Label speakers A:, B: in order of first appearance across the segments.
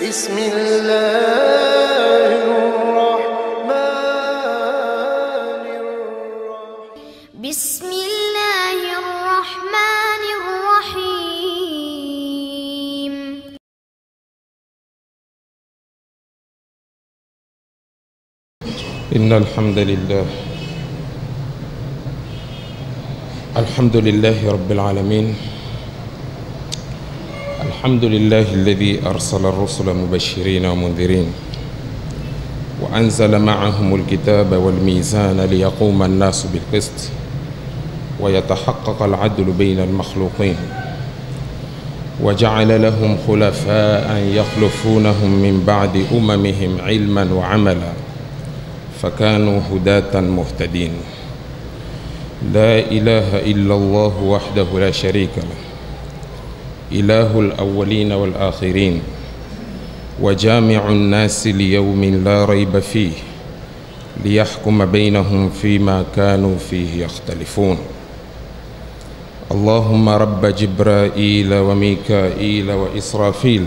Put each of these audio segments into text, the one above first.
A: بسم الله الرحمن الرحيم
B: بسم الله الرحمن الرحيم
C: إن الحمد لله الحمد لله رب العالمين الحمد لله الذي أرسل الرسل مبشرين ومنذرين وأنزل معهم الكتاب والميزان ليقوم الناس بالقسط ويتحقق العدل بين المخلوقين وجعل لهم خلفاء يخلفونهم من بعد أممهم علما وعملا فكانوا هداة مهتدين لا إله إلا الله وحده لا شريك له إله الأولين والآخرين وجامع الناس ليوم لا ريب فيه ليحكم بينهم فيما كانوا فيه يختلفون اللهم رب جبرائيل وميكائيل وإسرافيل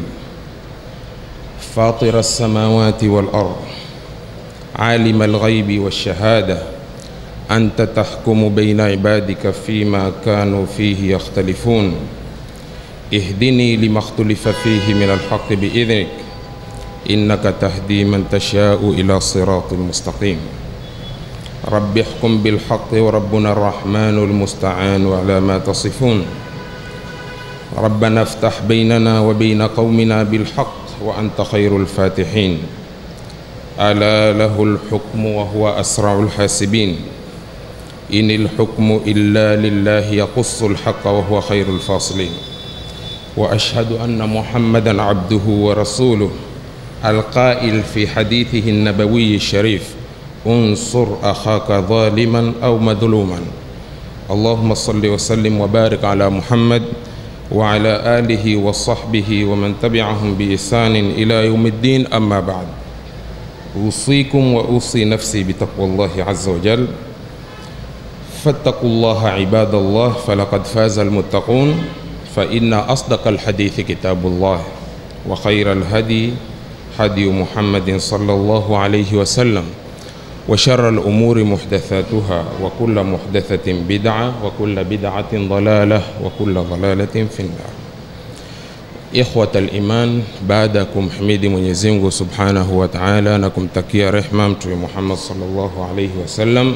C: فاطر السماوات والأرض عالم الغيب والشهادة أنت تحكم بين عبادك فيما كانوا فيه يختلفون اهدني لما اختلف فيه من الحق بإذنك إنك تهدي من تشاء إلى صراط مستقيم رب احكم بالحق وربنا الرحمن المستعان على ما تصفون ربنا افتح بيننا وبين قومنا بالحق وأنت خير الفاتحين ألا له الحكم وهو أسرع الحاسبين إن الحكم إلا لله يقص الحق وهو خير الفاصلين وأشهد أن محمدا عبده ورسوله القائل في حديثه النبوي الشريف انصر أخاك ظالما أو مظلوما اللهم صل وسلم وبارك على محمد وعلى آله وصحبه ومن تبعهم بإحسان إلى يوم الدين أما بعد أوصيكم وأوصي نفسي بتقوى الله عز وجل فاتقوا الله عباد الله فلقد فاز المتقون فإن أصدق الحديث كتاب الله وخير الهدي هدي محمد صلى الله عليه وسلم وشر الأمور محدثاتها وكل محدثة بدعة وكل بدعة ضلالة وكل ضلالة في النار Ikhwat al-iman, baada ya kumhimidi Mwenyezi Mungu Subhanahu wa Ta'ala na kumtakia rehma Mtume Muhammad sallallahu alayhi wasallam,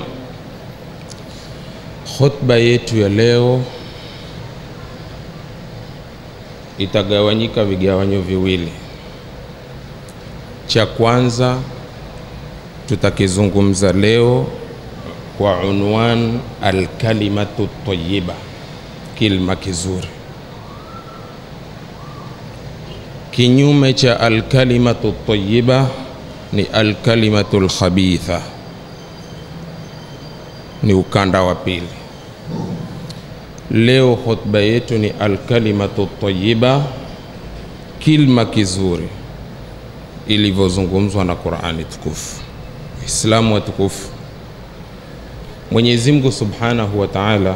C: khutba yetu ya leo itagawanyika vigawanyo viwili. Cha kwanza tutakizungumza leo kwa unwan alkalimatu tayyiba, kilma kizuri kinyume cha alkalimatu tayiba ni alkalimatu lkhabitha, ni ukanda wa pili. Leo hotuba yetu ni alkalimatu tayiba, kilma kizuri ilivyozungumzwa na Qurani tukufu. Waislamu watukufu, Mwenyezi Mungu subhanahu wa taala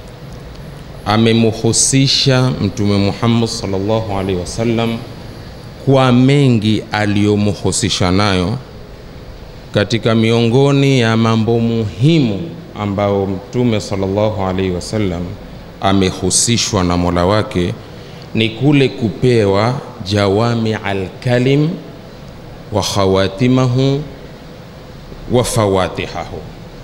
C: amemuhusisha Mtume Muhammad sallallahu alaihi wasallam kwa mengi aliyomuhusisha nayo katika miongoni ya mambo muhimu ambayo Mtume sallallahu alaihi wasallam amehusishwa na Mola wake ni kule kupewa jawami alkalim wa khawatimahu wa fawatihahu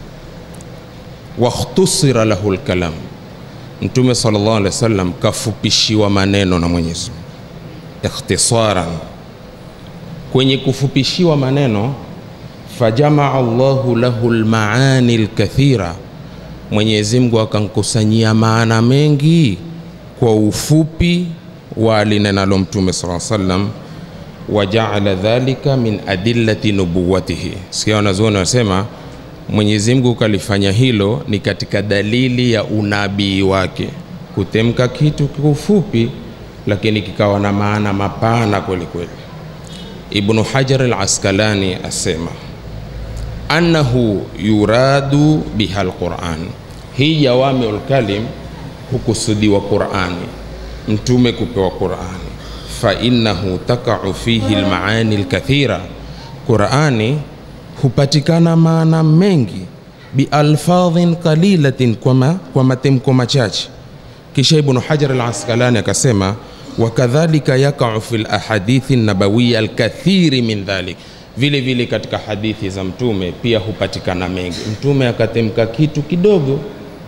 C: wakhtusira lahu lkalam Mtume sallallahu alaihi wasallam kafupishiwa maneno na Mwenyezi Mungu ikhtisaran. Kwenye kufupishiwa maneno, fajamaa Allahu lahu lmaani lkathira, Mwenyezi Mungu akamkusanyia maana mengi kwa ufupi wa alinenalo Mtume sallallahu alaihi wasallam, wajaala dhalika min adillati nubuwatihi. Sikia wanazuoni wanasema Mwenyezi Mungu kalifanya hilo ni katika dalili ya unabii wake, kutemka kitu kwa ufupi, lakini kikawa na maana mapana kweli kweli. Ibnu Hajar al-Askalani asema annahu yuradu biha alquran, hii jawamiul kalim hukusudiwa Qurani, mtume kupewa Qurani fainahu takau fihi lmaani lkathira, Qurani hupatikana maana mengi bialfadhin qalilatin, kwa, ma, kwa matemko machache. Kisha Ibnu Hajar al Asqalani akasema wakadhalika yakau fi lahadithi nabawiya alkathiri min dhalik, vile vile katika hadithi za Mtume pia hupatikana mengi. Mtume akatemka kitu kidogo,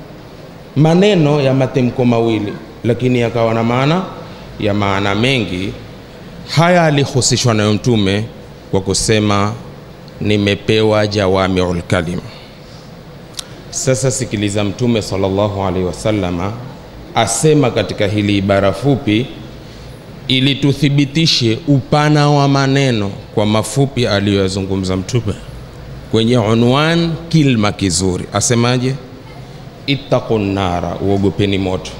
C: maneno ya matemko mawili, lakini yakawa na maana ya maana mengi. Haya alihusishwa nayo Mtume kwa kusema nimepewa jawamiul kalim. Sasa sikiliza, Mtume sallallahu alaihi wasallama asema katika hili ibara fupi, ili tuthibitishe upana wa maneno kwa mafupi aliyoyazungumza Mtume kwenye unwan kilma kizuri, asemaje? ittaqu nara, uogopeni moto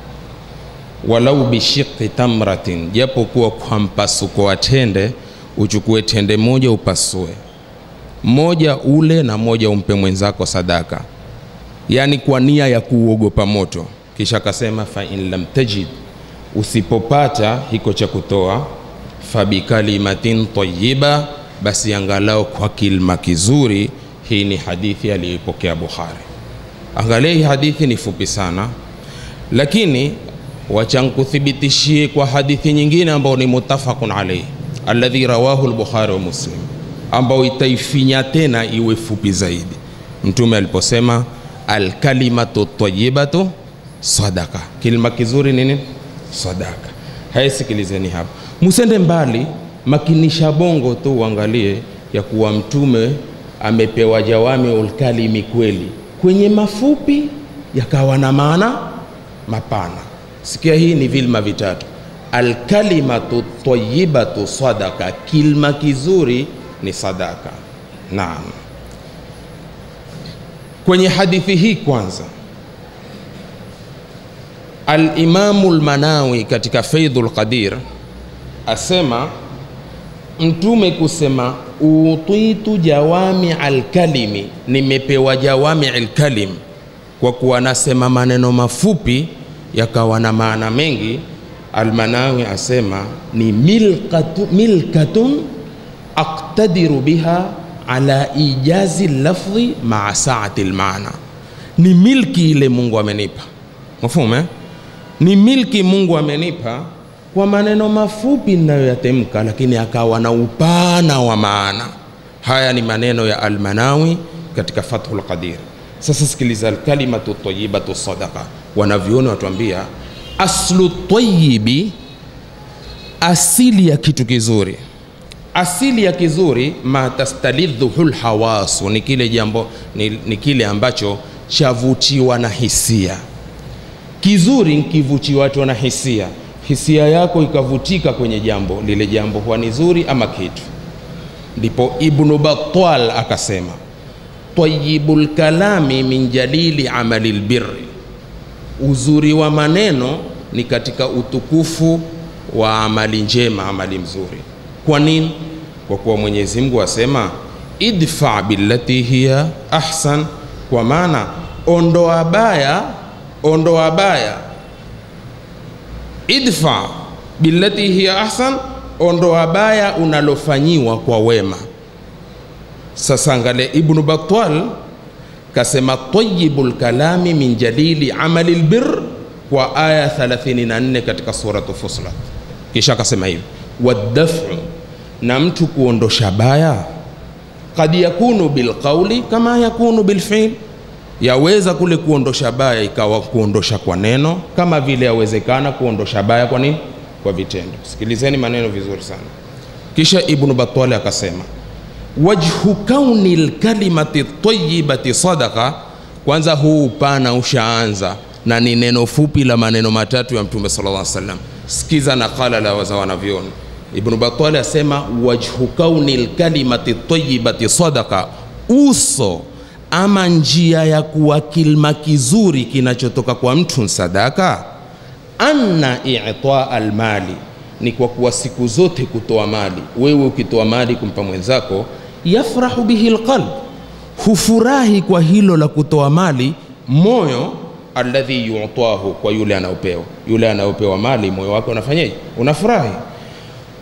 C: walau bishiqi tamratin, japo kuwa kwa mpasuko wa tende, uchukue tende moja upasue moja ule na moja umpe mwenzako sadaka, yaani kwa nia ya kuuogopa moto. Kisha akasema fa in lam tajid, usipopata hiko cha kutoa, fabikalimatin tayyiba, basi angalau kwa kilma kizuri. Hii ni hadithi aliyoipokea Bukhari. Angalia hii hadithi ni fupi sana, lakini wacha nkuthibitishie kwa hadithi nyingine ambayo ni muttafaqun alayhi alladhi rawahu al-Bukhari wa Muslim ambao itaifinya tena iwe fupi zaidi. Mtume aliposema alkalimatu tayyibatu sadaka, kilima kizuri nini? Sadaka. Haya, sikilizeni hapa, musende mbali, makinisha bongo tu uangalie ya kuwa mtume amepewa jawamiul kalimi kweli, kwenye mafupi yakawa na maana mapana. Sikia, hii ni vilma vitatu: alkalimatu tayyibatu sadaka, kilma kizuri ni sadaka. Naam, kwenye hadithi hii kwanza, Alimamu Lmanawi katika Faidhul Qadir asema Mtume kusema utitu jawami alkalimi, nimepewa jawami alkalim, kwa kuwa anasema maneno mafupi yakawa na maana mengi. Almanawi asema ni milkatu, milkatun aktadiru biha ala ijazi lafdhi maa saati lmaana, ni milki ile Mungu amenipa. Mafumu eh? Ni milki Mungu amenipa kwa maneno mafupi ninayoyatemka, lakini akawa na upana wa maana. Haya ni maneno ya Almanawi katika Fathul Qadir. Sasa sikiliza, alkalimatu tayyibatu sadaqa. Wanavyoni watuambia aslu tayyibi, asili ya kitu kizuri asili ya kizuri ma tastalidhuhu lhawasu, ni kile jambo ni, ni kile ambacho chavutiwa na hisia. Kizuri nkivutiwa na hisia, hisia yako ikavutika kwenye jambo lile, jambo huwa ni zuri ama kitu. Ndipo Ibnu Battal akasema tayyibul kalami min jalili amali lbirri, uzuri wa maneno ni katika utukufu wa amali njema, amali mzuri. Kwa nini? Kwa kuwa Mwenyezi Mungu asema idfa billati hiya ahsan, kwa maana ondoa baya, ondoa baya. Idfa billati hiya ahsan, ondoa baya unalofanyiwa kwa wema. Sasa angalia, Ibnu Battal kasema tayyibul kalami min jalili amali lbir kwa aya 34 katika suratu Fusilat, kisha akasema hivi wadafu na mtu kuondosha baya, kad yakunu bilqauli kama yakunu bilfiil, yaweza kule kuondosha baya ikawa kuondosha kwa neno, kama vile yawezekana kuondosha baya kwa nini? Kwa vitendo. Sikilizeni maneno vizuri sana. Kisha Ibnu Batali akasema wajhu kauni lkalimati tayibati sadaqa. Kwanza huu upana ushaanza na ni neno fupi la maneno matatu ya Mtume sallallahu alaihi wasallam. Sikiza nakala la waza wanavyoni Ibnu Batali asema wajhu kauni lkalimati tayibati sadaqa, uso ama njia ya kuwa kilma kizuri kinachotoka kwa mtu sadaka. Anna itaa almali, ni kwa kuwa siku zote kutoa mali. Wewe ukitoa mali kumpa mwenzako, yafrahu bihi lqalb, hufurahi kwa hilo la kutoa mali moyo alladhi yutahu, kwa yule anaopewa. Yule anaopewa mali moyo wake unafanyaje? Unafurahi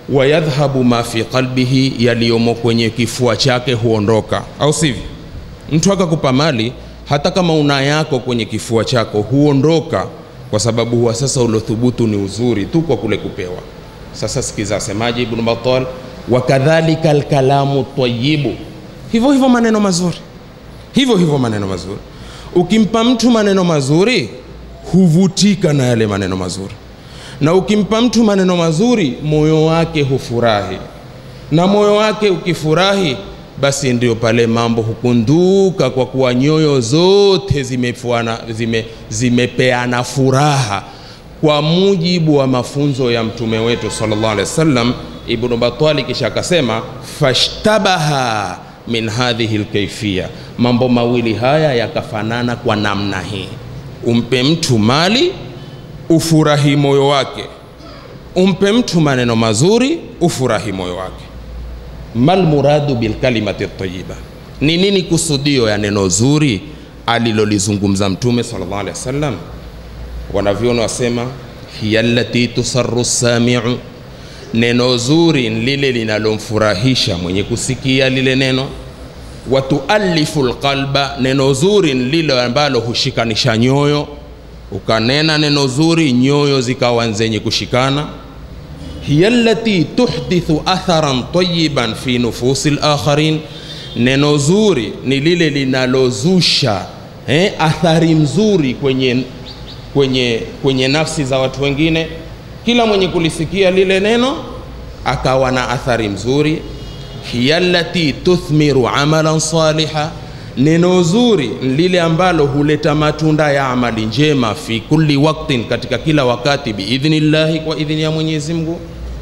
C: wayadhhabu ma fi qalbihi, yaliyomo kwenye kifua chake huondoka, au sivyo? Mtu akakupa mali, hata kama una yako kwenye kifua chako huondoka, kwa sababu huwa sasa uliothubutu ni uzuri tu kwa kule kupewa. Sasa sikiza, asemaje Ibn Battal, wakadhalika alkalamu tayyibu, hivyo hivyo maneno mazuri, hivyo hivyo maneno mazuri. Ukimpa mtu maneno mazuri huvutika na yale maneno mazuri, na ukimpa mtu maneno mazuri moyo wake hufurahi, na moyo wake ukifurahi, basi ndio pale mambo hukunduka, kwa kuwa nyoyo zote zimefuana, zime, zimepeana furaha kwa mujibu wa mafunzo ya mtume wetu sallallahu alaihi wasallam. Ibn Batali kisha akasema fashtabaha min hadhihi lkaifia, mambo mawili haya yakafanana kwa namna hii umpe mtu mali ufurahi moyo wake, umpe mtu maneno mazuri ufurahi moyo wake. Mal muradu bil kalimati tayyiba, ni nini kusudio ya neno zuri alilolizungumza Mtume sallallahu alaihi wasallam? Wanavyoni wasema hiya allati tusarru samiu, neno zuri ni lile linalomfurahisha mwenye kusikia lile neno watualifu lqalba, neno zuri ni lile ambalo hushikanisha nyoyo. Ukanena neno zuri, nyoyo zikawa zenye kushikana. hiya allati tuhdithu atharan tayiban fi nufusi lakharin, neno zuri ni lile linalozusha eh, athari mzuri kwenye, kwenye, kwenye nafsi za watu wengine. Kila mwenye kulisikia lile neno akawa na athari mzuri hiya allati tuthmiru amalan saliha, neno zuri lile ambalo huleta matunda ya amali njema fi kulli waktin, katika kila wakati, biidhnillahi, kwa idhini ya Mwenyezi Mungu.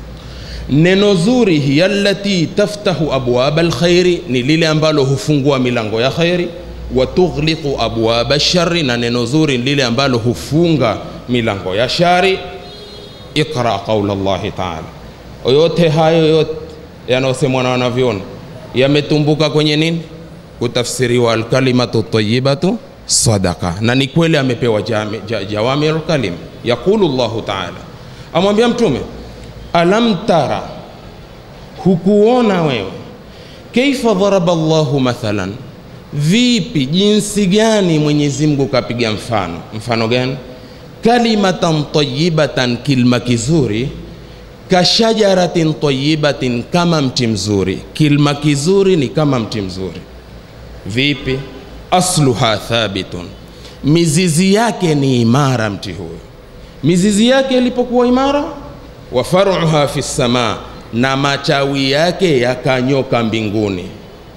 C: Neno zuri hiya allati taftahu abwaba alkhairi, ni lile ambalo hufungua milango ya khairi. Wa tughliqu abwaba shari, na neno zuri lile ambalo hufunga milango ya shari. Iqra qaula llahi taala, yote hayo yote yanayosemwa na wanavyoni yametumbuka kwenye nini? Kutafsiriwa alkalimatu tayibatu sadaka, na ni kweli amepewa jami, ja, jawamiul kalim. Yaqulu llahu taala, amwambia Mtume, alam tara, hukuona wewe, kaifa dharaba llahu mathalan, vipi, jinsi gani Mwenyezi Mungu kapiga mfano. Mfano gani? Kalimatan tayibatan, kilma kizuri kashajaratin tayibatin, kama mti mzuri. Kilma kizuri ni kama mti mzuri. Vipi? asluha thabitun, mizizi yake ni imara. Mti huyo mizizi yake ilipokuwa imara, wa faruha fi samaa, na matawi yake yakanyoka mbinguni.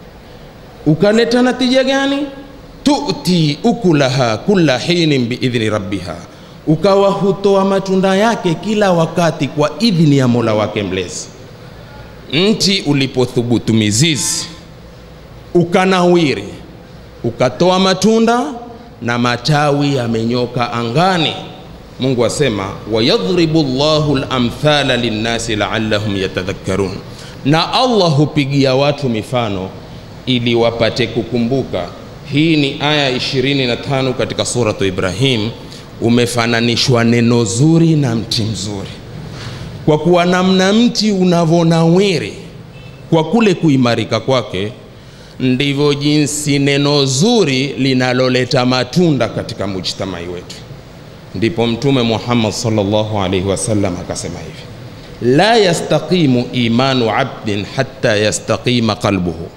C: Ukaleta natija gani? tuti ukulaha kulla hinin biidhni rabbiha ukawa hutoa matunda yake kila wakati kwa idhini ya Mola wake mlezi. Mti ulipothubutu mizizi ukanawiri, ukatoa matunda na matawi yamenyoka angani, Mungu asema wayadhribu llahu lamthala linnasi laallahum yatadhakkarun, na Allah hupigia watu mifano ili wapate kukumbuka. Hii ni aya 25 katika suratu Ibrahim umefananishwa neno zuri na mti mzuri, kwa kuwa namna mti unavyonawiri kwa kule kuimarika kwake, ndivyo jinsi neno zuri linaloleta matunda katika mujtamai wetu. Ndipo Mtume Muhammad sallallahu alaihi wasallam akasema hivi, la yastaqimu imanu abdin hatta yastaqima qalbuhu,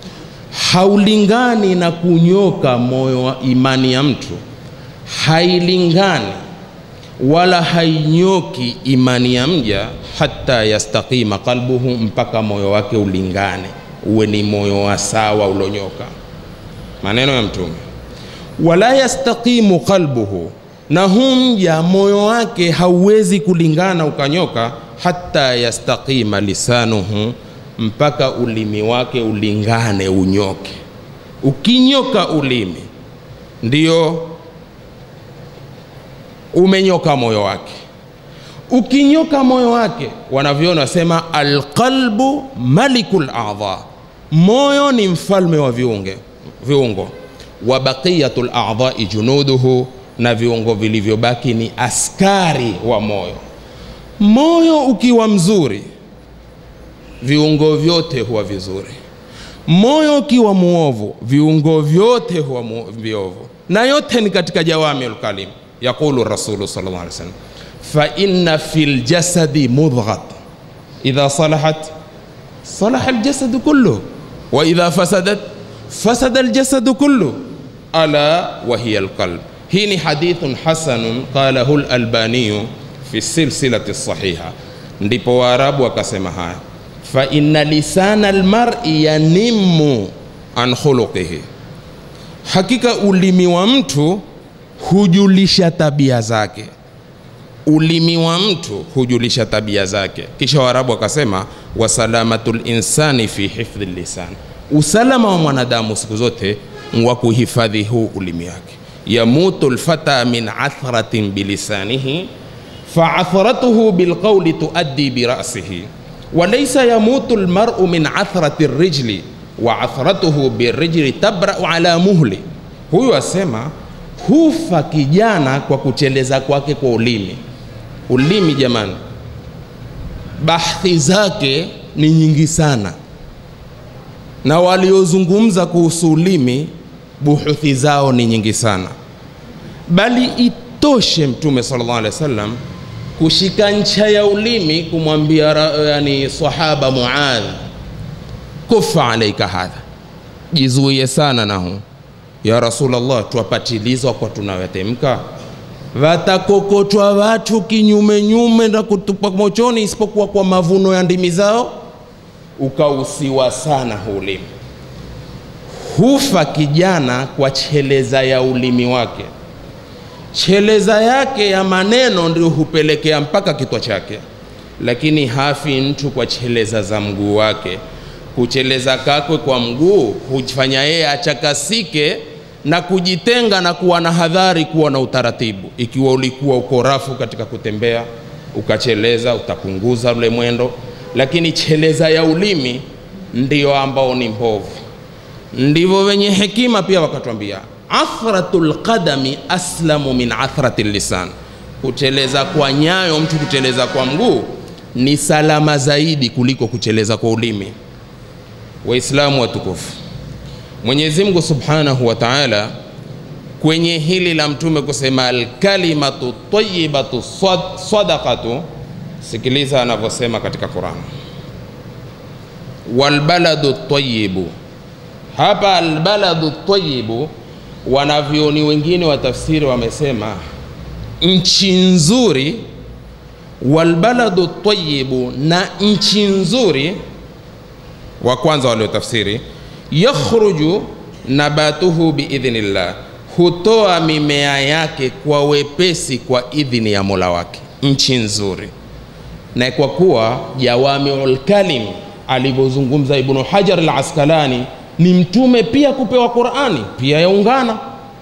C: haulingani na kunyoka moyo wa imani ya mtu hailingani wala hainyoki imani ya mja hata yastaqima qalbuhu, mpaka moyo wake ulingane, uwe ni moyo wa sawa ulonyoka. Maneno ya Mtume, wala yastaqimu qalbuhu, na hu mja moyo wake hauwezi kulingana ukanyoka, hata yastaqima lisanuhu, mpaka ulimi wake ulingane unyoke. Ukinyoka ulimi ndio umenyoka moyo wake. Ukinyoka moyo wake, wanavyoona wasema alqalbu malikul a'dha, moyo ni mfalme wa viunge, viungo. Wa baqiyatul a'dha'i junuduhu, na viungo vilivyobaki ni askari wa moyo. Moyo ukiwa mzuri, viungo vyote huwa vizuri. Moyo ukiwa muovu, viungo vyote huwa mu- viovu, na yote ni katika jawamiul kalim. Yaqulu Rasulu sallallahu alaihi wasallam, fa inna fil jasadi mudghat idha salahat صلح الجسد كله وإذا فسدت فسد الجسد كله ألا وهي القلب هيني حديث حسن قاله الألباني في السلسلة الصحيحة ndipo waarabu wakasema haya fa inna lisana almar'i yanimmu an khuluqihi hakika ulimi wa mtu hujulisha tabia zake ulimi wa mtu hujulisha tabia zake. Kisha Waarabu wakasema wasalamatul insani fi hifdhi lisan, usalama wa mwanadamu siku zote wa kuhifadhi huu ulimi wake. Yamutu lfata min athratin bilisanihi faathratuhu bilqauli tuaddi birasihi walaysa yamutu lmaru min athrati rijli wa athratuhu birijli tabrau ala muhli. Huyu asema hufa kijana kwa kucheleza kwake kwa ulimi. Ulimi jamani, bahthi zake ni nyingi sana, na waliozungumza kuhusu ulimi buhuthi zao ni nyingi sana, bali itoshe Mtume sallallahu alaihi wasallam kushika ncha ya ulimi kumwambia ra- yani sahaba Muadh, kufa alaika hadha, jizuie sana na huu ya Rasulullah, twapatilizwa kwa tunayotemka, watakokotwa watu kinyume nyume na kutupa mochoni, isipokuwa kwa mavuno ya ndimi zao. Ukausiwa sana huu ulimi, hufa kijana kwa cheleza ya ulimi wake. Cheleza yake ya maneno ndio hupelekea mpaka kitwa chake, lakini hafi mtu kwa cheleza za mguu wake. Kucheleza kakwe kwa mguu hufanya yeye achakasike na kujitenga na kuwa na hadhari, kuwa na utaratibu. Ikiwa ulikuwa uko rafu katika kutembea, ukacheleza, utapunguza ule mwendo, lakini cheleza ya ulimi ndio ambao ni mbovu. Ndivyo wenye hekima pia wakatwambia, athratul qadami aslamu min athrati lisan, kucheleza kwa nyayo, mtu kucheleza kwa mguu ni salama zaidi kuliko kucheleza kwa ulimi. Waislamu watukufu, Mwenyezi Mungu Subhanahu wa Ta'ala kwenye hili la mtume kusema alkalimatu tayyibatu sad- sadaqatu, sikiliza anavyosema katika Qur'an, walbaladu tayyibu. Hapa albaladu tayyibu, wanavyoni wengine wa tafsiri wamesema nchi nzuri, walbaladu tayyibu, na nchi nzuri wa kwanza waliotafsiri yakhruju nabatuhu biidhnillah, hutoa mimea yake kwa wepesi kwa idhini ya Mola wake. Nchi nzuri, na kwa kuwa jawamiul kalim alivyozungumza Ibnu Hajar al Askalani ni mtume pia kupewa Qurani pia yaungana.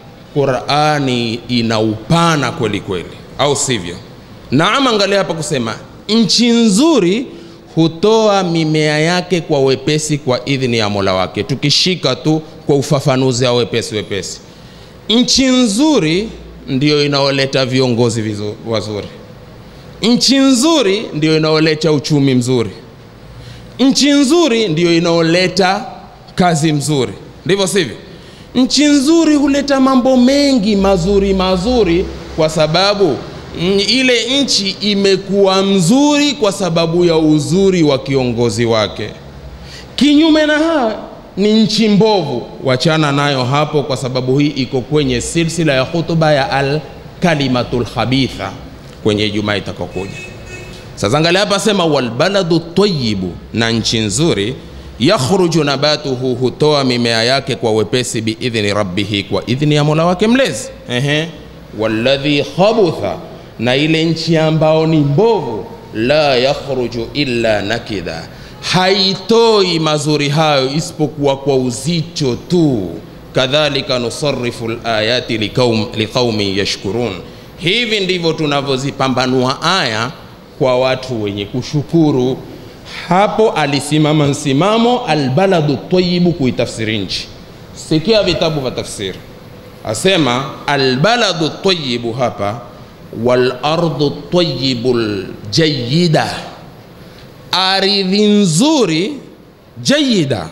C: Qurani ina upana kweli kweli, au sivyo? Naam, angalia hapa kusema nchi nzuri hutoa mimea yake kwa wepesi kwa idhini ya Mola wake. Tukishika tu kwa ufafanuzi wa wepesi wepesi, nchi nzuri ndiyo inaoleta viongozi vizu- wazuri. Nchi nzuri ndiyo inaoleta uchumi mzuri. Nchi nzuri ndiyo inaoleta kazi mzuri, ndivyo sivyo? Nchi nzuri huleta mambo mengi mazuri mazuri, kwa sababu mm, ile nchi imekuwa mzuri kwa sababu ya uzuri wa kiongozi wake. Kinyume na haya ni nchi mbovu, wachana nayo hapo, kwa sababu hii iko kwenye silsila ya hutuba ya al kalimatul khabitha kwenye Ijumaa itakayokuja. Sasa angalia hapa, sema walbaladu tayyibu, na nchi nzuri yakhruju nabatuhu, hutoa mimea yake kwa wepesi biidhni rabbihi, kwa idhni ya mola wake mlezi. Ehe, walladhi khabutha, na ile nchi ambao ni mbovu, la yakhruju illa nakida, haitoi mazuri hayo isipokuwa kwa uzito tu. Kadhalika nusarifu layati liqaum, liqaumin yashkurun, hivi ndivyo tunavyozipambanua aya kwa watu wenye kushukuru. Hapo alisimama msimamo albaladu tayibu kuitafsiri nchi. Sikia vitabu vya tafsiri, asema albaladu tayibu hapa wal ardu tayibu ljayida, ardhi nzuri jayida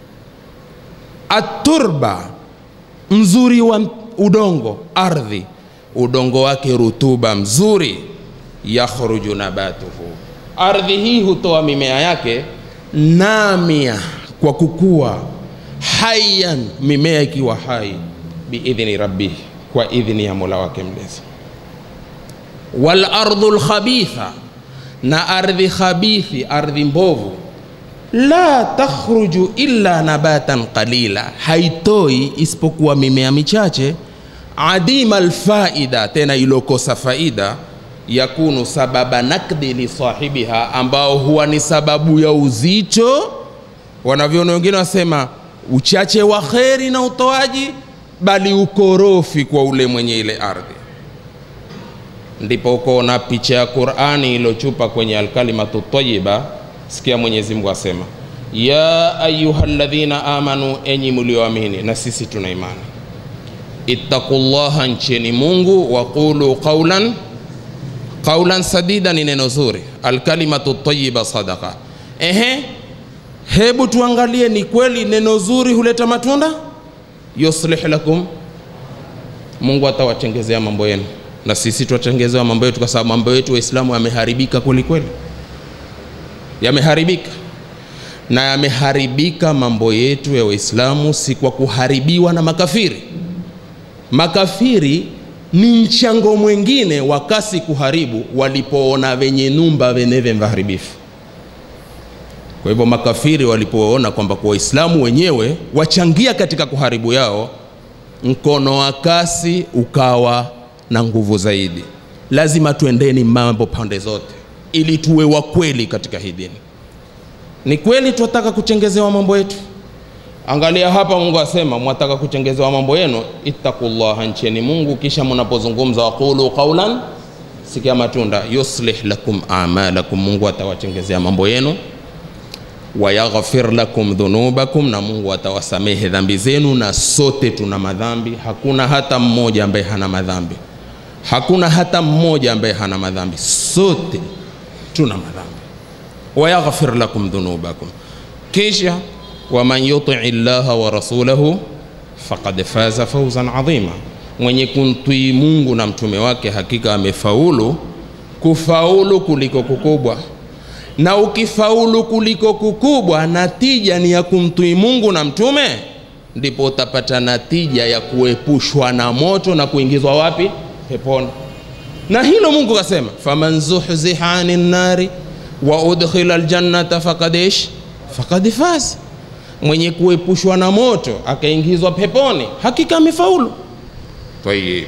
C: aturba mzuri wa udongo ardhi udongo wake rutuba mzuri yakhruju nabatuhu ardhi hii hutoa mimea yake namia kwa kukua hayan mimea ikiwa hai biidhni rabbih kwa idhni ya mola wake mlezi walardhu lkhabitha na ardhi khabithi ardhi mbovu la takhruju illa nabatan qalila haitoi isipokuwa mimea michache adima lfaida tena ilokosa faida yakunu sababa nakdi lisahibiha ambao huwa ni sababu ya uzito wanavyoona wengine wasema uchache wa kheri na utoaji bali ukorofi kwa ule mwenye ile ardhi ndipo ukoona picha ya qurani iliyochupa kwenye alkalimatu tayiba sikia mwenyezi mungu asema ya ayuha ladhina amanu enyi mlioamini na sisi tuna imani ittaqullaha ncheni mungu waqulu qaulan qaulan sadida ni neno zuri alkalimatu tayiba sadaqa ehe hebu tuangalie ni kweli neno zuri huleta matunda yuslih lakum mungu atawatengezea mambo yenu na sisi twatengezewa mambo yetu kwa sababu mambo yetu waislamu yameharibika kwelikweli yameharibika na yameharibika mambo yetu ya waislamu si kwa kuharibiwa na makafiri makafiri ni mchango mwingine wa kasi kuharibu walipoona venye numba veneve vaharibifu kwa hivyo makafiri walipoona kwamba kwa waislamu wenyewe wachangia katika kuharibu yao mkono wa kasi ukawa na nguvu zaidi lazima tuendeni mambo pande zote ili tuwe wa kweli katika hii dini ni kweli tunataka kuchengezewa mambo yetu angalia hapa mungu asema mwataka kuchengezewa mambo yenu ittaqullaha ncheni mungu kisha mnapozungumza waqulu qaulan sikia matunda yuslih lakum amalakum mungu atawachengezea mambo yenu wayaghfir lakum dhunubakum na mungu atawasamehe dhambi zenu na sote tuna madhambi hakuna hata mmoja ambaye hana madhambi hakuna hata mmoja ambaye hana madhambi sote tuna madhambi wayaghfir lakum dhunubakum kisha waman yutii llaha wa rasulahu faqad faza fauzan adhima mwenye kumtii mungu na mtume wake hakika amefaulu kufaulu kuliko kukubwa na ukifaulu kuliko kukubwa natija ni ya kumtii mungu na mtume ndipo utapata natija ya kuepushwa na moto na kuingizwa wapi peponi na hilo mungu kasema faman zuhziha ani nnari wa udkhila ljannata fakad ish fakad faz mwenye kuepushwa na moto akaingizwa peponi hakika amefaulu tayib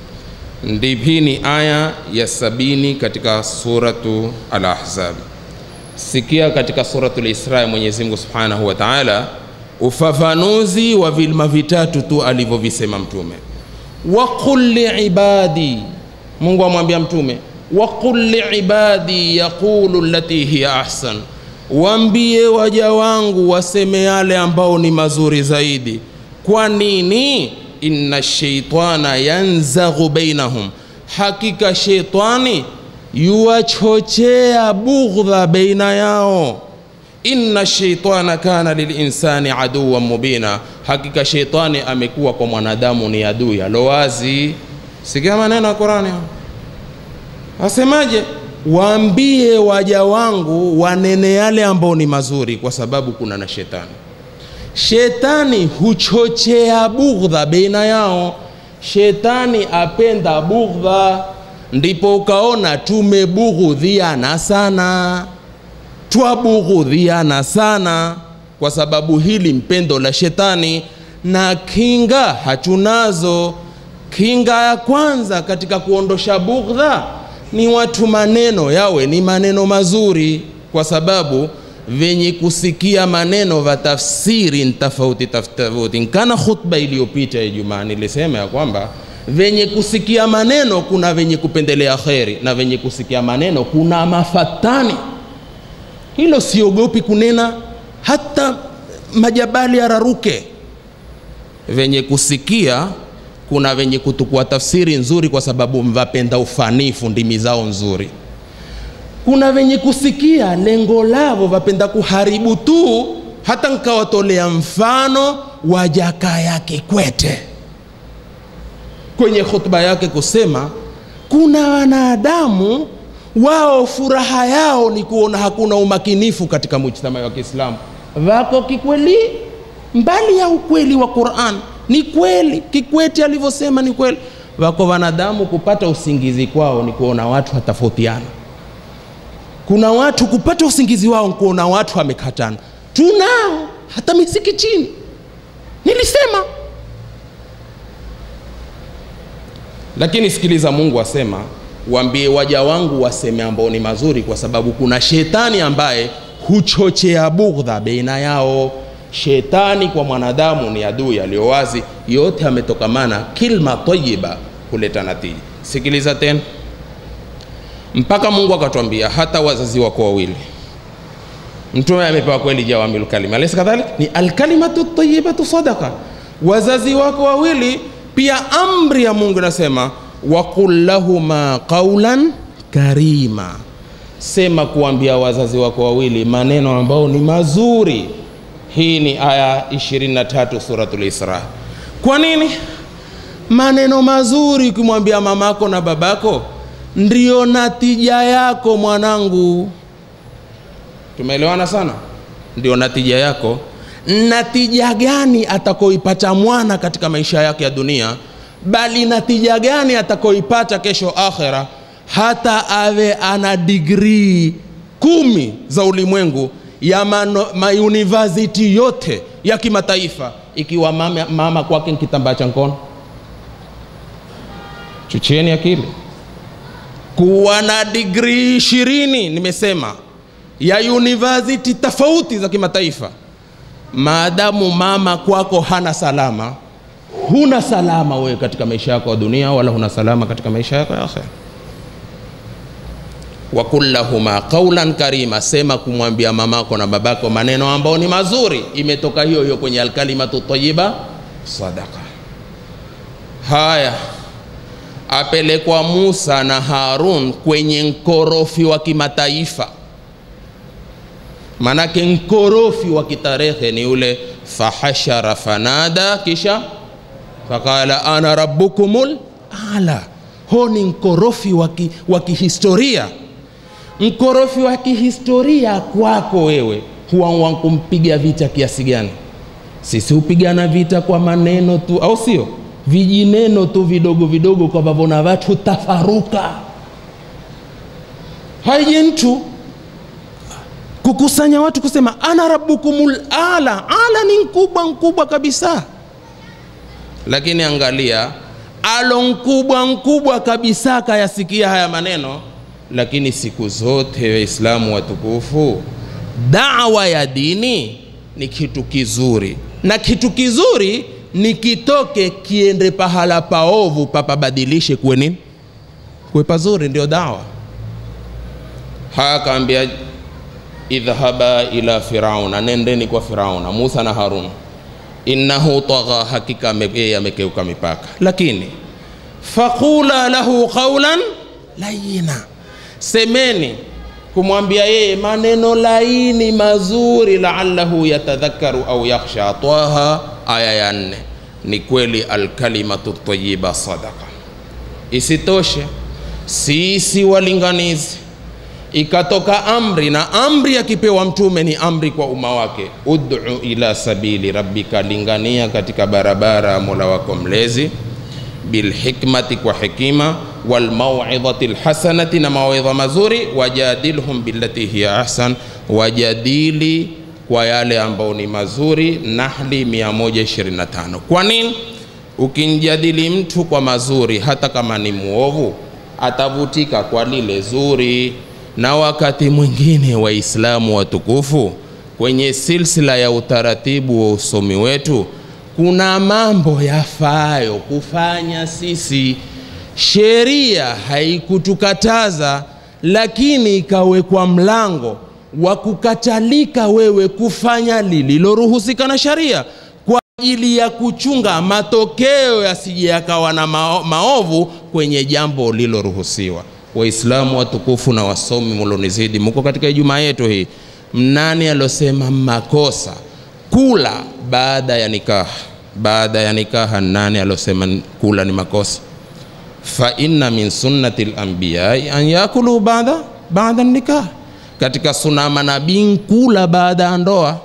C: ndip hii ni aya ya sabini katika suratu al-ahzab sikia katika suratu lisra mwenyezi mungu subhanahu wa taala ufafanuzi wa vilma vitatu tu alivyovisema mtume waqul liibadi mungu amwambia mtume waqul liibadi yaqulu lati hiya ahsan waambie waja wangu waseme yale ambao ni mazuri zaidi kwa nini inna sheitana yanzaghu bainahum hakika sheitani yuwachochea bughdha baina yao inna sheitana kana lilinsani aduwan mubina hakika sheitani amekuwa kwa mwanadamu ni adui alowazi sikia maneno ya qurani asemaje waambie waja wangu wanene yale ambao ni mazuri kwa sababu kuna na shetani shetani huchochea bughdha baina yao shetani apenda bughdha ndipo ukaona tumebughudhiana sana twabughudhiana sana kwa sababu hili mpendo la shetani na kinga hatunazo kinga ya kwanza katika kuondosha bughdha ni watu maneno yawe ni maneno mazuri kwa sababu venye kusikia maneno vya tafsiri ni tofauti tofauti nkana khutba iliyopita ijumaa nilisema ya kwamba venye kusikia maneno kuna venye kupendelea kheri na venye kusikia maneno kuna mafatani hilo siogopi kunena hata majabali yararuke venye kusikia kuna venye kutukua tafsiri nzuri kwa sababu mvapenda ufanifu ndimi zao nzuri kuna wenye kusikia lengo lavo vapenda kuharibu tu hata nkawatolea mfano wa jakaya kikwete kwenye hotuba yake kusema kuna wanadamu wao furaha yao ni kuona hakuna umakinifu katika mujtama wa kiislamu wako kikweli mbali ya ukweli wa quran ni kweli kikwete alivyosema ni kweli wako wanadamu kupata usingizi kwao ni kuona watu watafautiana kuna watu kupata usingizi wao ni kuona watu wamekatana tunao hata misikitini nilisema lakini sikiliza mungu asema waambie waja wangu waseme ambao ni mazuri kwa sababu kuna shetani ambaye huchochea bugdha baina yao shetani kwa mwanadamu ni adui aliyo wazi yote ametokamana kilma tayiba huleta natija sikiliza tena mpaka mungu akatwambia hata wazazi wako wawili mtume amepewa kweli jawamilu kalima alaysa kadhalik ni alkalimatu tayibatu sadaqa wazazi wako wawili pia amri ya mungu inasema waqul lahuma qaulan karima sema kuambia wazazi wako wawili maneno ambao ni mazuri hii ni aya 23 suratul isra kwa nini maneno mazuri ukimwambia mamako na babako ndio natija yako mwanangu tumeelewana sana ndio natija yako natija gani atakoipata mwana katika maisha yake ya dunia bali natija gani atakoipata kesho akhera hata awe ana digrii kumi za ulimwengu ya mauniversity yote ya kimataifa ikiwa mama, mama kwake ni kitambaa cha mkono chuchieni akili kuwa na digrii ishirini nimesema ya university tofauti za kimataifa maadamu mama kwako hana salama huna salama wewe katika maisha yako ya dunia wala huna salama katika maisha yako ya akhera wakul lahuma qaulan karima sema kumwambia mamako na babako maneno ambayo ni mazuri imetoka hiyo hiyo kwenye alkalimatu tayiba sadaka haya apelekwa musa na harun kwenye nkorofi wa kimataifa manake nkorofi wa kitarehe ni ule fahashara fanada kisha faqala ana rabbukumul ala ho ni nkorofi wa kihistoria mkorofi wa kihistoria kwako wewe huwa wankumpiga vita kiasi gani sisi hupigana vita kwa maneno tu au sio vijineno tu vidogo vidogo kwa ambavyo na watu tafaruka haije mtu kukusanya watu kusema ana rabbukumul ala ala ni mkubwa mkubwa kabisa lakini angalia alo mkubwa mkubwa kabisa kayasikia haya maneno lakini siku zote waislamu watukufu dawa ya dini ni kitu kizuri na kitu kizuri ni kitoke kiende pahala paovu papabadilishe kuwe nini kuwe pazuri ndio dawa haya akaambia idhhaba ila firauna nendeni kwa firauna musa na harun innahu tagha hakika yeye amekeuka mipaka lakini faqula lahu qaulan layina semeni kumwambia yeye maneno laini mazuri laallahu yatadhakaru au yakhsha twaha aya ya nne ni kweli alkalimatu tayiba sadaka isitoshe sisi walinganizi ikatoka amri na amri akipewa mtume ni amri kwa umma wake ud'u ila sabili rabbika lingania katika barabara ya mola wako mlezi bilhikmati kwa hikima walmauidhati lhasanati na mawaidha mazuri wajadilhum billati hiya ahsan wajadili kwa yale ambao ni mazuri nahli 125 kwa nini ukimjadili mtu kwa mazuri hata kama ni muovu atavutika kwa lile zuri na wakati mwingine waislamu watukufu kwenye silsila ya utaratibu wa usomi wetu kuna mambo yafaayo kufanya sisi sheria haikutukataza lakini ikawekwa mlango wa kukatalika wewe kufanya lililoruhusika na sharia kwa ajili ya kuchunga matokeo yasije yakawa na mao, maovu kwenye jambo liloruhusiwa waislamu watukufu na wasomi mulonizidi muko katika ijumaa yetu hii mnani alosema makosa kula baada ya nikaha baada ya nikaha nani alosema kula ni makosa fa inna min sunnati lambiyai an yakulu baada baada nikah katika suna manabii kula baada ya ndoa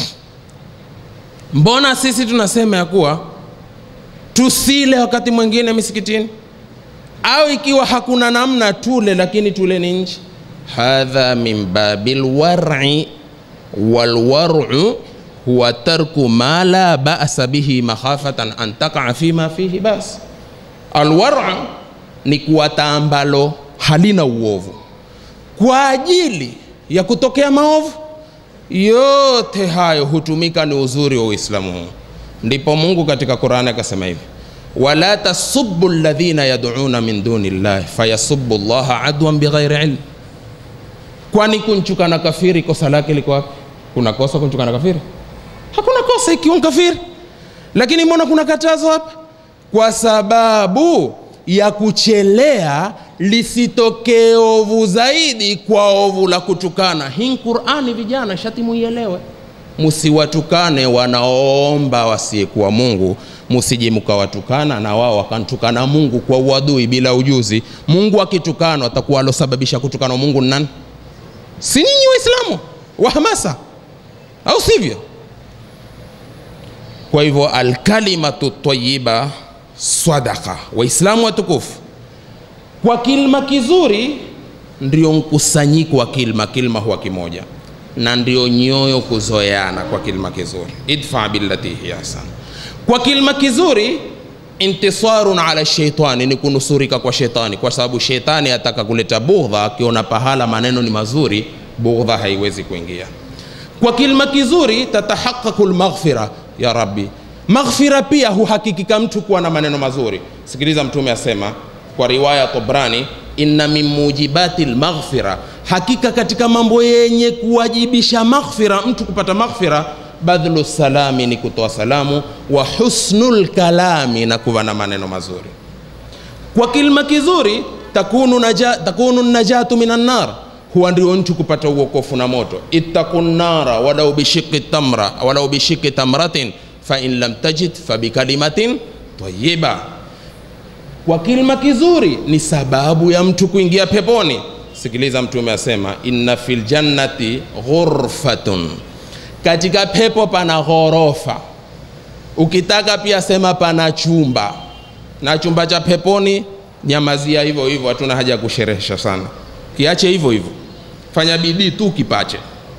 C: mbona sisi tunasema ya kuwa tusile wakati mwingine misikitini au ikiwa hakuna namna tule lakini tule ni nje hadha min babi lwari walwaru huwa tarku ma la basa bihi makhafatan an takaa fima fihi bas alwara ni kuwata ambalo halina uovu kwa ajili ya kutokea maovu yote hayo hutumika ni uzuri wa uislamu huu ndipo mungu katika qurani akasema hivi wala tasubu ladhina yaduna min duni llahi fayasubu llaha adwan bighairi ilm kwani kunchukana kafiri kosa lake liko wapi kuna kosa kunchukana kafiri hakuna kosa ikiwa kafiri lakini mbona kuna katazo hapa kwa sababu ya kuchelea lisitokee ovu zaidi kwa ovu la kutukana hii qurani vijana shati muielewe musiwatukane wanaoomba wasiyekuwa mungu musije mkawatukana na wao wakamtukana mungu kwa uadui bila ujuzi mungu akitukanwa atakuwa alosababisha kutukana mungu ni nani si nyinyi waislamu wa hamasa au sivyo kwa hivyo alkalimatu tayiba sadaka waislamu watukufu kwa kilma kizuri ndio mkusanyiko wa kilma kilma huwa kimoja na ndio nyoyo kuzoeana kwa kilma kizuri idfa billati hiya hasan kwa kilma kizuri intisarun ala sheitani ni kunusurika kwa shetani kwa sababu shetani ataka kuleta bughdha akiona pahala maneno ni mazuri bughdha haiwezi kuingia kwa kilma kizuri tatahaqaqu lmaghfira ya rabbi maghfira pia huhakikika mtu kuwa na maneno mazuri sikiliza mtume asema kwa riwaya tobrani inna min mujibati lmaghfira hakika katika mambo yenye kuwajibisha maghfira mtu kupata maghfira badhlu salami ni kutoa salamu wa husnul kalami na kuwa na maneno mazuri kwa kilma kizuri takunu, naja, takunu najatu minan nar huwa ndio mtu kupata uokofu na moto ittaqu nnara walau bishiki tamra walau bishiki tamratin fain lam tajid fabikalimatin tayiba kwa kilima kizuri ni sababu ya mtu kuingia peponi sikiliza mtume asema inna fil jannati ghurfatun katika pepo pana ghorofa ukitaka pia sema pana chumba na chumba cha peponi nyamazia hivyo hivyo hatuna haja ya kusherehesha sana kiache hivyo hivyo fanya bidii tu kipache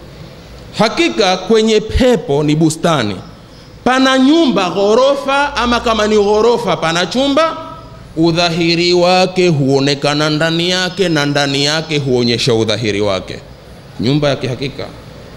C: hakika kwenye pepo ni bustani pana nyumba ghorofa ama kama ni ghorofa pana chumba udhahiri wake huonekana ndani yake na ndani yake huonyesha udhahiri wake nyumba ya kihakika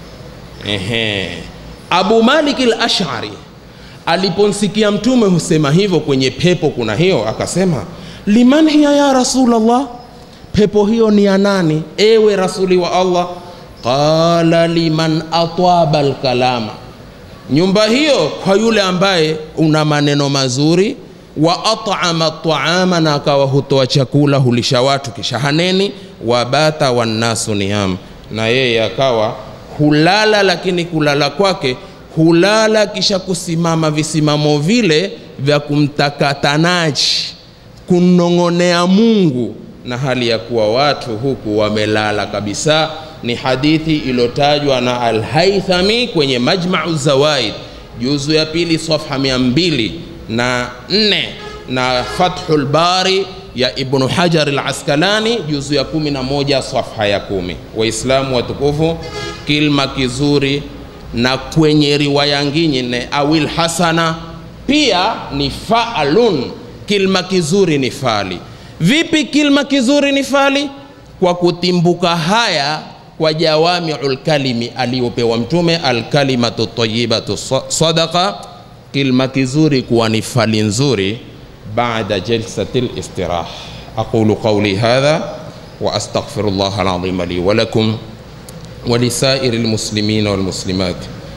C: Ehe. abu malik al-ashari aliponsikia mtume husema hivyo kwenye pepo kuna hiyo akasema liman hiya ya rasulllah pepo hiyo ni ya nani ewe rasuli wa allah qala liman atwaba lkalama nyumba hiyo kwa yule ambaye una maneno mazuri wa at'ama taama na akawa hutoa chakula hulisha watu kisha haneni wabata wannasu niyam na yeye akawa hulala lakini kulala kwake hulala kisha kusimama visimamo vile vya kumtakatanaji kunong'onea mungu na hali ya kuwa watu huku wamelala kabisa ni hadithi iliyotajwa na alhaithami kwenye majmau zawaid juzu ya pili safha mia mbili na nne na fathu lbari ya ibnu hajar laskalani juzu ya kumi na moja safha ya kumi waislamu watukufu kilma kizuri na kwenye riwaya ngine awil hasana pia ni faalun kilma kizuri ni fali vipi kilma kizuri ni fali kwa kutimbuka haya kwa jawamiu lkalimi aliyopewa mtume alkalimatu tayibatu sadaqa kilma kizuri kuwa ni fali nzuri baada jalsati listiraha aqulu qauli hadha واستغفر الله العظيم لي ولكم ولسائر المسلمين والمسلمات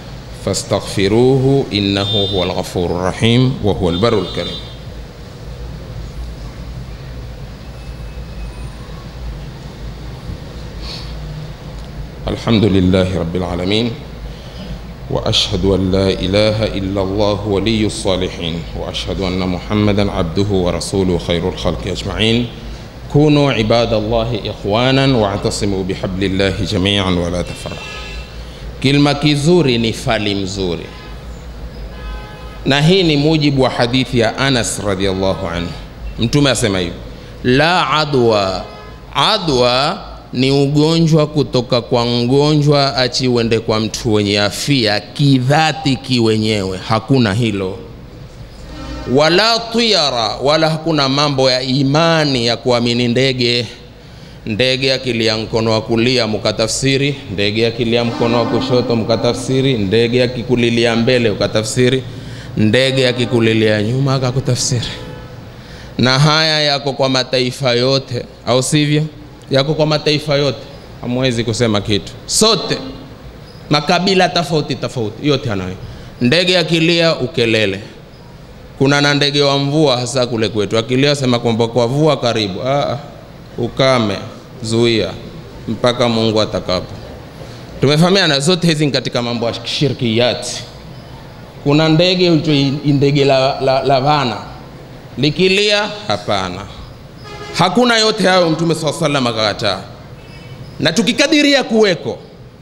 C: فاستغفروه انه هو الغفور الرحيم وهو البر الكريم الحمد لله رب العالمين واشهد ان لا اله الا الله ولي الصالحين واشهد ان محمدا عبده ورسوله خير الخلق اجمعين كونوا عباد الله اخوانا واعتصموا بحبل الله جميعا ولا تفرقوا kilima kizuri ni fali mzuri na hii ni mujibu wa hadithi ya anas radiallahu anhu mtume asema hivi la adwa adwa ni ugonjwa kutoka kwa mgonjwa achi uende kwa mtu wenye afia kidhati kiwenyewe hakuna hilo wala tiyara wala hakuna mambo ya imani ya kuamini ndege ndege akilia mkono wa kulia mukatafsiri ndege akilia mkono wa kushoto mukatafsiri ndege akikulilia mbele ukatafsiri ndege akikulilia nyuma akakutafsiri na haya yako kwa mataifa yote au sivyo yako kwa mataifa yote hamwezi kusema kitu sote makabila tofauti tofauti yote anayo ndege akilia ukelele kuna na ndege wa mvua hasa kule kwetu akilia sema kwamba kwa vua karibu ah, ukame zuia mpaka mungu atakapo tumefahamiana zote hizi ni katika mambo ya shirkiyati kuna ndege uitwa ndege la, la, la vana likilia hapana hakuna yote hayo mtume saa salam akakataa na tukikadiria kuweko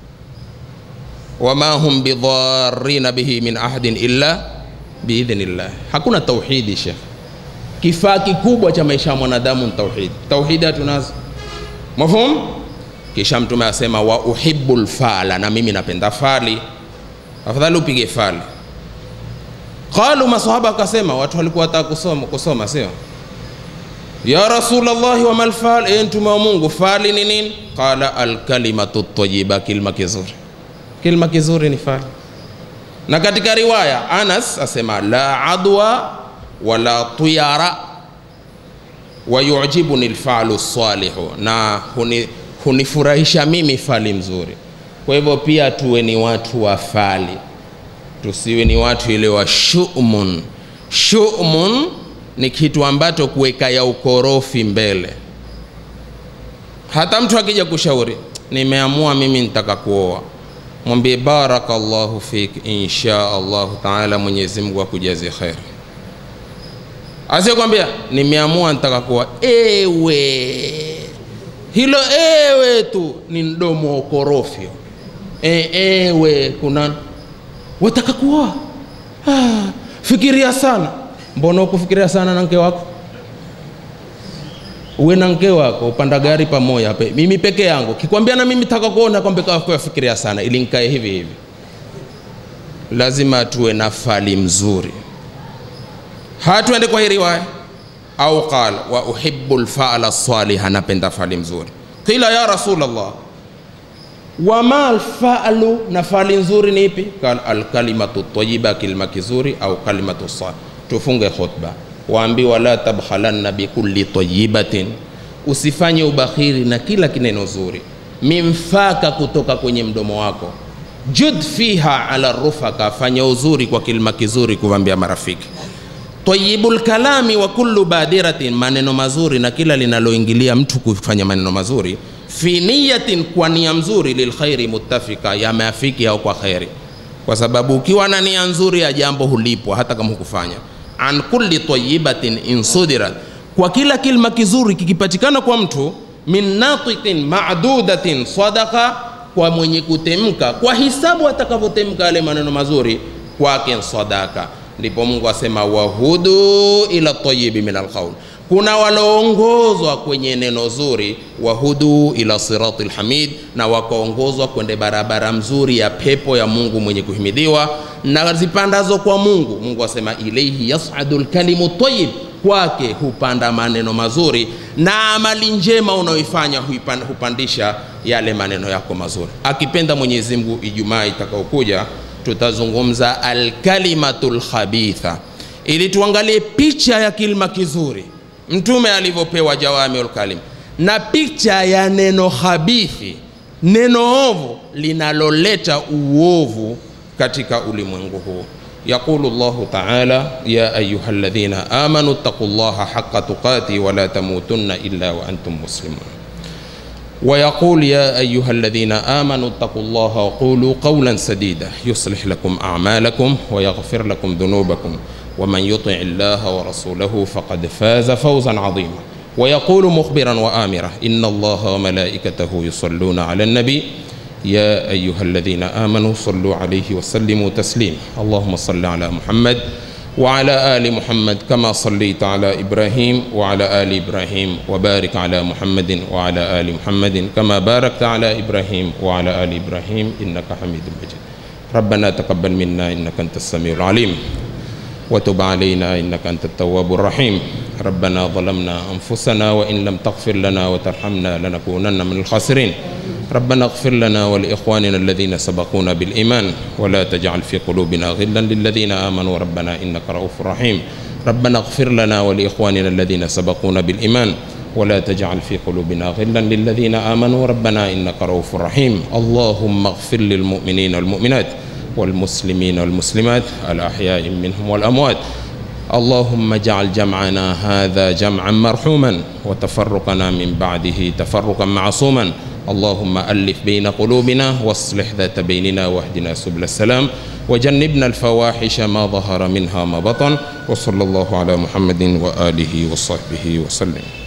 C: wama hum bidharina bihi min ahadin illa biidhnillah hakuna tauhidi shekh kifaa kikubwa cha maisha ya mwanadamu ni tauhidi tauhidi hatunazo mafhum kisha mtume asema wa uhibbu lfala na mimi napenda fali afadhali upige fali qalu masahaba akasema watu walikuwa wataka kusoma, kusoma sio ya rasulllahi wama lfal e mtume wa mungu fali ni nini qala alkalimatu tayiba kilma kizuri kilma kizuri ni fali na katika riwaya anas asema la adwa wala tuyara wayujibuni lfalu salihu na huni, hunifurahisha mimi fali mzuri kwa hivyo pia tuwe ni watu wa fali tusiwe ni watu ile wa shumun shumun ni kitu ambacho kuweka ya ukorofi mbele hata mtu akija kushauri nimeamua mimi nitaka kuoa mwambie barakallahu fik insha allahu taala mwenyezi mungu akujazi kheri asikwambia nimeamua nitaka kuwa ewe hilo ewe tu ni mdomo wa ukorofyo e, ewe kuna wataka kuoa ah, fikiria sana mbona ukufikiria sana na mke wako uwe na mke wako upanda gari pamoja pe. mimi peke yangu kikwambia na mimi taka kuona kwamba kafikiria sana ili nikae hivi hivi lazima tuwe na fali mzuri hatuende kwa hii riwaya au qal wa uhibbu lfala saliha napenda fali mzuri qila ya rasulllah wama lfalu na fali nzuri ni ipi qal alkalimatu tayiba kilima kizuri au kalimatu salih tufunge khutba waambiwa la tabkhalanna bikulli tayibatin usifanye ubakhiri na kila kineno zuri mimfaka kutoka kwenye mdomo wako jud fiha ala rufaka fanya uzuri kwa kilima kizuri kuwambia marafiki tayibul kalami wa kullu badiratin, maneno mazuri na kila linaloingilia mtu kufanya maneno mazuri, fi niyatin, kwa nia mzuri, lilkhairi muttafika, yameafiki au kwa khairi, kwa sababu ukiwa na nia nzuri ya jambo hulipwa hata kama hukufanya. An kulli tayibatin insudirat, kwa kila kilma kizuri kikipatikana kwa mtu, min natiqin ma'dudatin sadaqa, kwa mwenye kutemka kwa hisabu atakavyotemka yale maneno mazuri kwake sadaka ndipo mungu asema wahudu ila tayibi min alqaul kuna waloongozwa kwenye neno zuri wahudu ila sirati lhamid na wakaongozwa kwende barabara mzuri ya pepo ya mungu mwenye kuhimidiwa na zipandazo kwa mungu mungu asema ilaihi yasadu lkalimu tayib kwake hupanda maneno mazuri na amali njema unaoifanya huipan- hupandisha yale maneno yako mazuri akipenda mwenyezi mungu ijumaa itakaokuja tutazungumza alkalimatu lkhabitha ili tuangalie picha ya kilma kizuri mtume alivyopewa jawamiul kalim na picha ya neno khabithi neno ovu linaloleta uovu katika ulimwengu huu يقول الله تعالى يا أيها الذين آمنوا اتقوا الله حق تقاته ولا تموتن إلا وأنتم مسلمون ويقول يا أيها الذين آمنوا اتقوا الله وقولوا قولا سديدا يصلح لكم أعمالكم ويغفر لكم ذنوبكم ومن يطع الله ورسوله فقد فاز فوزا عظيما ويقول مخبرا وآمرا إن الله وملائكته يصلون على النبي يا أيها الذين آمنوا صلوا عليه وسلموا تسليما اللهم صل على محمد وعلى آل محمد كما صليت على إبراهيم وعلى آل إبراهيم وبارك على محمد وعلى آل محمد كما باركت على إبراهيم وعلى آل إبراهيم إنك حميد مجيد ربنا تقبل منا إنك أنت السميع العليم وتب علينا إنك أنت التواب الرحيم ربنا ظلمنا أنفسنا وإن لم تغفر لنا وترحمنا لنكونن من الخاسرين ربنا اغفر لنا ولإخواننا الذين سبقونا بالإيمان ولا تجعل في قلوبنا غلا للذين آمنوا ربنا إنك رؤوف رحيم ربنا اغفر لنا ولإخواننا الذين سبقونا بالإيمان ولا تجعل في قلوبنا غلا للذين آمنوا ربنا إنك رؤوف رحيم اللهم اغفر للمؤمنين والمؤمنات والمسلمين والمسلمات الأحياء منهم والأموات اللهم اجعل جمعنا هذا جمعا مرحوما وتفرقنا من بعده تفرقا معصوما اللهم ألف بين قلوبنا واصلح ذات بيننا واهدنا سبل السلام وجنبنا الفواحش ما ظهر منها ما بطن وصلى الله على محمد وآله وصحبه وسلم